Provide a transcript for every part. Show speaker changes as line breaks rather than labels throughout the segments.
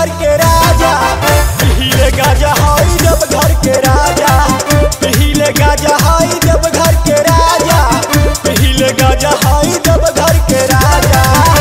घर के राजा पीले गाजा हाई जब घर के राजा पीले गाजा हाई जब घर के राजा पीले गाजा हाई जब घर के राजा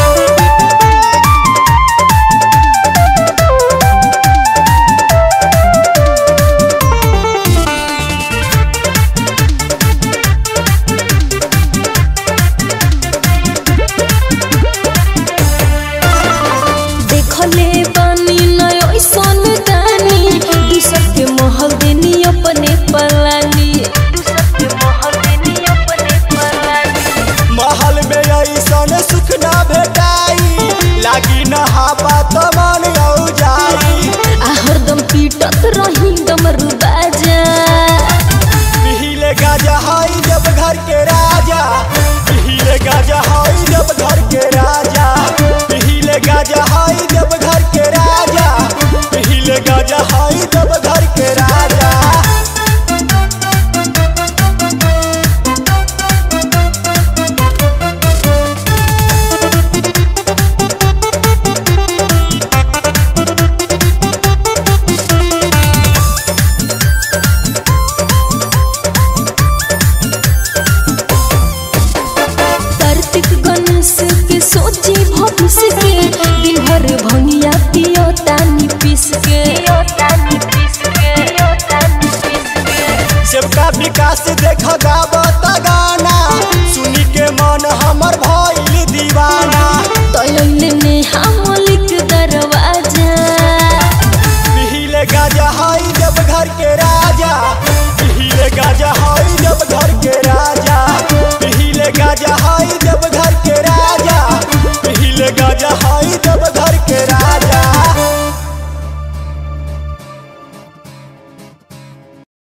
देखले बानी नय ऐसन दानी दूसर के महल देनी अपने पलानी दूसर के महल देनी अपने पलानी
महल में ऐसन सुख ना भेटाई लागी न हापा तो मन औ जाई
आ हरदम पीटत रही डमरू बाजा
पीले गाजा हाई जब घर के राजा पीले गाजा हाई जब घर के राजा पीले गाजा हाई जब घर के राजा पीले गाजा हाई जब घर के राजा
कार्तिक गणेश के सोची भविष्य के दिन भर भंगिया पियो तानी पीस के
सबका विकास देख गावत गाना सुनी के मन हमर भइल दीवाना